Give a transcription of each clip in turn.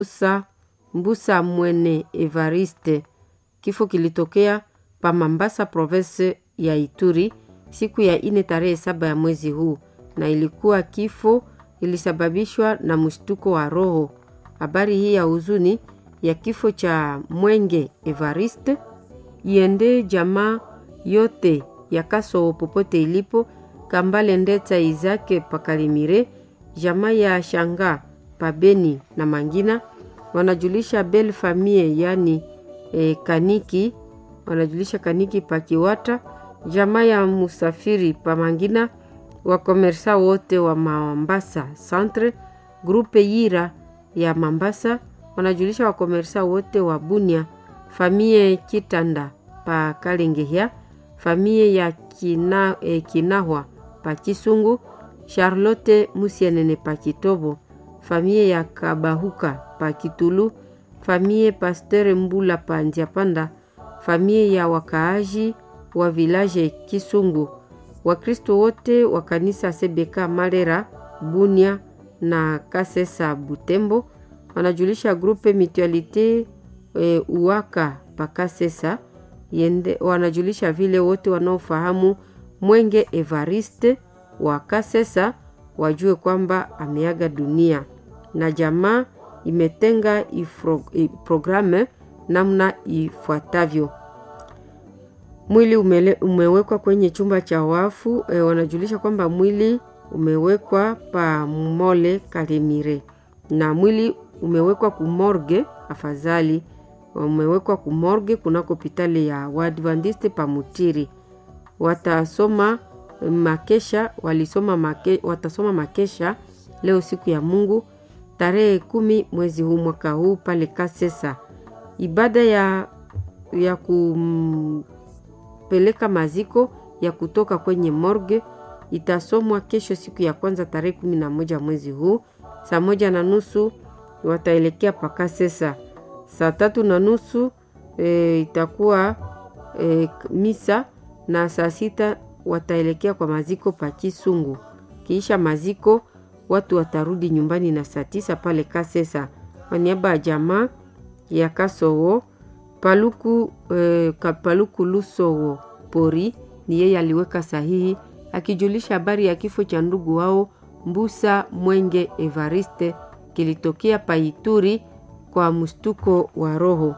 Mbusa, Mbusa Mwene Evariste. Kifo kilitokea pa Mambasa, province ya Ituri siku ya ine tarehe saba ya mwezi huu, na ilikuwa kifo ilisababishwa na mshtuko wa roho. Habari hii ya huzuni ya kifo cha Mwenge Evariste iende jamaa yote ya Kasoo popote ilipo, Kambale Ndeta Izake Pakalimire, jamaa ya Shanga Pabeni na Mangina wanajulisha Bel Famille yani e, Kaniki wanajulisha Kaniki Pakiwata, jamaa ya Musafiri Pamangina, wakomersa wote wa Mambasa Centre, grupe Yira ya Mambasa wanajulisha wakomersa wote wa Bunia, famie Kitanda pa Kalengehya, famie ya Kina, eh, Kinahwa pa Kisungu, Charlotte Musienene pa Kitobo, famie ya Kabahuka pa Kitulu, famie Pasteur Mbula pa Nziapanda, famie ya wakaaji wa village Kisungu, Wakristo wote wa kanisa Sebeka Malera, Bunia na Kasesa Butembo wanajulisha grupe Mutualite e, Uwaka Pakasesa yende, wanajulisha vile wote wanaofahamu Mwenge Evariste wa Kasesa wajue kwamba ameaga dunia, na jamaa imetenga ifro, programe namna ifuatavyo. Mwili umele, umewekwa kwenye chumba cha wafu e, wanajulisha kwamba mwili umewekwa pa Mole Kalemire na mwili umewekwa kumorge, afadhali umewekwa kumorge kunako hospitali ya Waadventiste Pamutiri. Watasoma makesha walisoma make, watasoma makesha leo siku ya Mungu tarehe kumi mwezi huu mwaka huu pale Kasesa. Ibada ya, ya kumpeleka maziko ya kutoka kwenye morgue itasomwa kesho siku ya kwanza tarehe kumi na moja mwezi huu saa moja na nusu wataelekea Pakasesa. Saa tatu na nusu e, itakuwa e, misa na saa sita wataelekea kwa maziko pa Kisungu. Kiisha maziko watu watarudi nyumbani na saa tisa pale Kasesa. Kwa niaba ya jamaa ya Kasowo Paluku, e, Paluku Lusowo Pori ni yeye aliweka sahihi akijulisha habari ya kifo cha ndugu wao Mbusa Mwenge Evariste kilitokea Paituri kwa mstuko wa roho.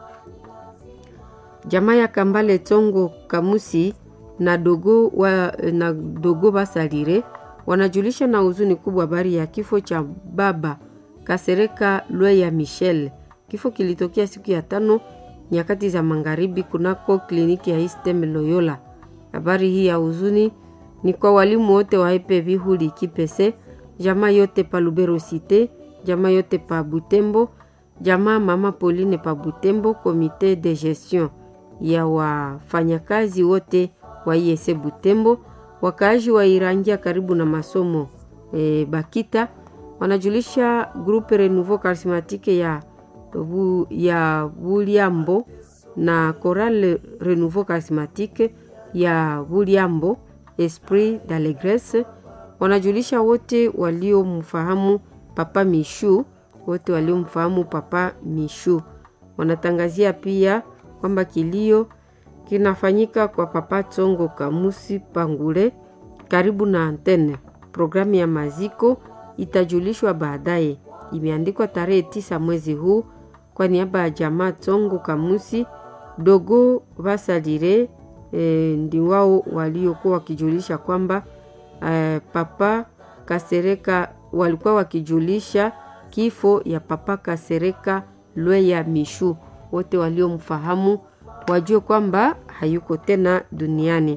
Jamaa ya Kambale Tongo Kamusi na dogo, wa, na dogo Basalire wanajulisha na huzuni kubwa habari ya kifo cha baba Kasereka Lweya Michel. Kifo kilitokea siku ya tano nyakati za magharibi kunako kliniki ya Istem Loyola. Habari hii ya huzuni ni kwa walimu wote wa EPV Huli Kipese, jamaa yote pa Lubero Cité, jamaa yote pa Butembo, jamaa mama Pauline pa Butembo, komite de gestion ya wafanyakazi wote wa IEC Butembo, wakaaji wa Irangia karibu na masomo e, Bakita wanajulisha grupe Renouveau Charismatique ya, bu, ya Buliambo na Chorale Renouveau Charismatique ya Buliambo Esprit d'Allegresse wanajulisha wote waliomfahamu Papa Mishu, wote waliomfahamu Papa Mishu. Wanatangazia pia kwamba kilio kinafanyika kwa Papa Tsongo Kamusi Pangule karibu na antene. Programu ya maziko itajulishwa baadaye. Imeandikwa tarehe tisa mwezi huu kwa niaba ya jamaa Tsongo Kamusi dogo Vasalire E, ndi wao waliokuwa wakijulisha kwamba e, Papa Kasereka walikuwa wakijulisha kifo ya Papa Kasereka Lweya Mishu. Wote waliomfahamu wajue kwamba hayuko tena duniani.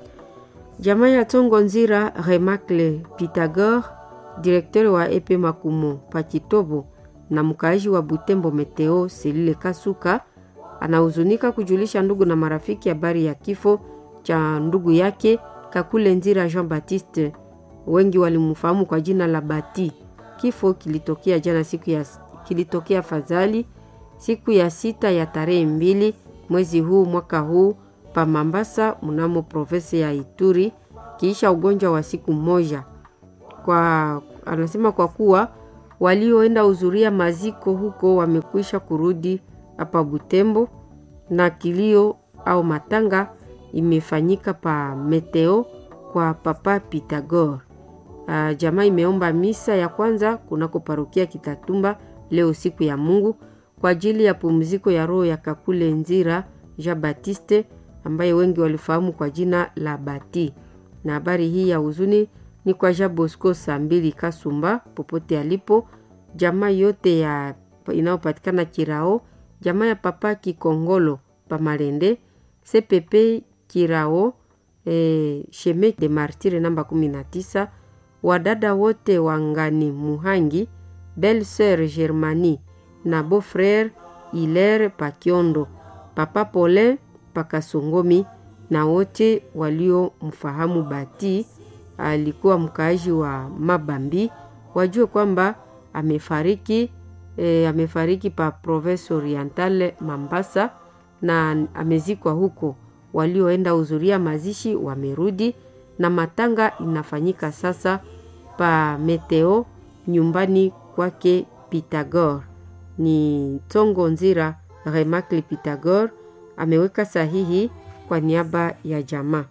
Jamaa ya Tongo Nzira Remacle Pythagore, direkteur wa epe Makumo Pakitobo na mkaaji wa Butembo Meteo Selile Kasuka anahuzunika kujulisha ndugu na marafiki habari ya, ya kifo cha ndugu yake Kakule Nzira Jean Baptiste, wengi walimfahamu kwa jina la Bati. Kifo kilitokea jana siku ya kilitokea fadhali siku ya sita ya tarehe mbili mwezi huu mwaka huu pa Mambasa mnamo province ya Ituri, kiisha ugonjwa wa siku moja. Kwa anasema kwa kuwa walioenda hudhuria maziko huko wamekwisha kurudi hapa Butembo, na kilio au matanga imefanyika pa Meteo kwa Papa Pitagor. Uh, jamaa imeomba misa ya kwanza kunako parokia Kitatumba leo siku ya Mungu kwa ajili ya pumziko ya roho ya Kakule Nzira Jean Baptiste ambaye wengi walifahamu kwa jina la Bati. Na habari hii ya huzuni ni kwa Jean Bosco Sambili Kasumba popote alipo, jamaa yote ya inayopatikana Kirao, jamaa ya Papa Kikongolo Pamalende, CPP Kirao, eh, Sheme de Martire namba 19 wadada wote wa Ngani Muhangi, Belle Sœur Germanie na beau frère Hilaire Pakiondo, Papa Paulin Pakasongomi na wote waliomfahamu Bati alikuwa mkaaji wa Mabambi wajue kwamba amefariki e, amefariki pa Province Orientale Mambasa na amezikwa huko. Walioenda hudhuria mazishi wamerudi na matanga inafanyika sasa pa Meteo nyumbani kwake Pitagor. Ni Tongo Nzira Remakli Pitagor ameweka sahihi kwa niaba ya jamaa.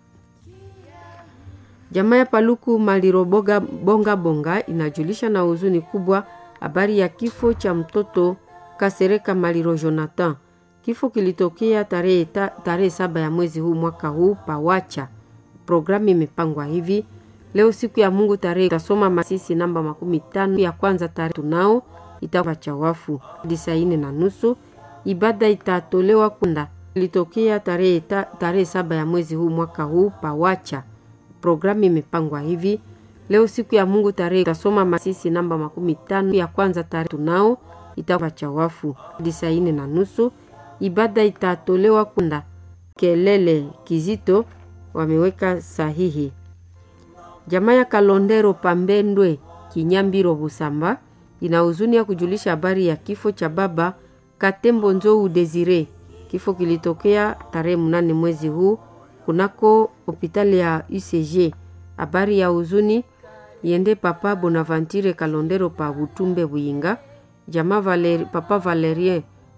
Jamaa ya Paluku Maliroboga Bonga Bonga inajulisha na huzuni kubwa habari ya kifo cha mtoto Kasereka Maliro Jonathan. Kifo kilitokea tarehe tarehe saba ya mwezi huu mwaka huu pawacha. Programu imepangwa hivi leo siku ya Mungu tarehe tasoma masisi namba makumi tano ya kwanza tarehe tunao itakuwa cha wafu hadi saa ine na nusu. Ibada itatolewa kunda ilitokea tarehe ta, tarehe saba ya mwezi huu mwaka huu pawacha. Programu imepangwa hivi leo siku ya Mungu tarehe tasoma masisi namba makumi tano ya kwanza tarehe tunao itakuwa cha wafu hadi saa ine na nusu. Ibada itatolewa kunda kelele kizito wameweka sahihi. Jamaa ya Kalondero Pambendwe Kinyambiro Busamba ina huzuni ya kujulisha habari ya kifo cha baba Katembo Nzou Desire. Kifo kilitokea tarehe mnane mwezi huu kunako hospitali ya UCG. Habari ya huzuni yende papa Bonaventure Kalondero pa Butumbe Buyinga, jamaa Valeri, papa Valerien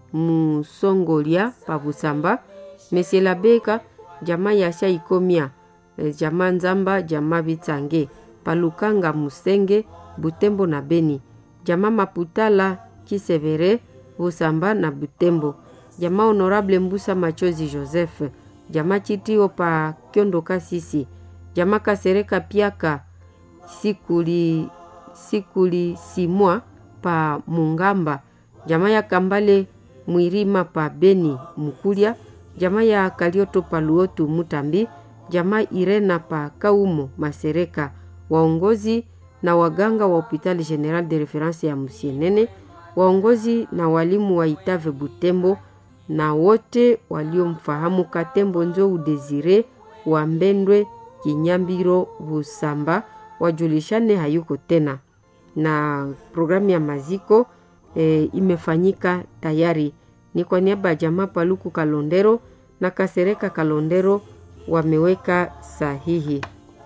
Musongolia pa Busamba, Monsieur Labeka jamaa ya Shaikomia, jamaa Nzamba, jamaa Bitsange, Palukanga Musenge, Butembo na Beni, jamaa Maputala Kisevere, Busamba na Butembo, jamaa Honorable Mbusa Machozi Joseph, jamaa Chitio pa Kyondo Kasisi, jamaa Kasereka Piaka Sikuli Sikuli Simwa pa Mungamba, jamaa ya Kambale Mwirima pa Beni Mukulia, jamaa ya Kalioto pa Luotu Mutambi, jamaa Irena pa Kaumo Masereka, waongozi na waganga wa hospitali general de reference ya Musienene, waongozi na walimu wa Itave Butembo na wote waliomfahamu Katembo Nzou Desire wa Mbendwe Kinyambiro Busamba wajulishane hayuko tena, na programu ya maziko e, imefanyika tayari. Ni kwa niaba ya jamaa Paluku Kalondero na Kasereka Kalondero wameweka sahihi.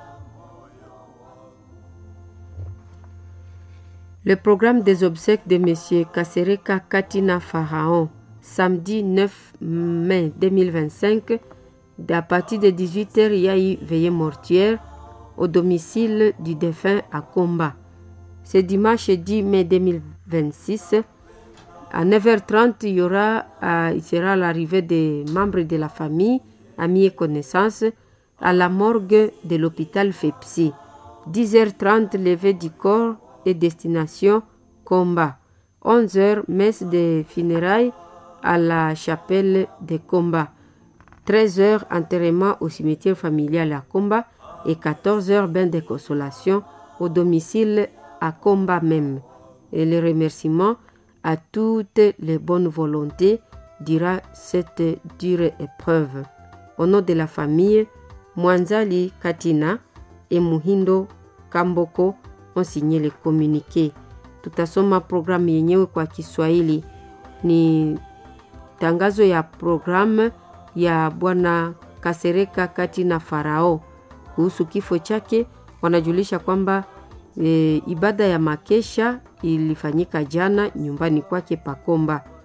Le programme des obsèques de Monsieur Kasereka Katina Pharaon, samedi 9 mai 2025, à partir de 18h, il y a eu veillée mortuaire au domicile du défunt à Comba. Ce dimanche 10 mai 2026, à 9h30, il y aura, euh, il sera l'arrivée des membres de la famille, amis et connaissances, à la morgue de l'hôpital FEPSI. 10h30, levée du corps et destination Comba. 11h, messe de funérailles à la chapelle de Comba. 13h, enterrement au cimetière familial à Comba. Et 14h, bain de consolation au domicile à Comba même. Et le remerciement à toutes les bonnes volontés durant cette dure épreuve. Au nom de la famille, Mwanzali Katina et Muhindo Kamboko ont signé le communiqué. Tutasoma programu yenyewe kwa Kiswahili. Ni tangazo ya programu ya Bwana Kasereka Katina Farao kuhusu kifo chake. Wanajulisha kwamba E, ibada ya makesha ilifanyika jana nyumbani kwake Pakomba.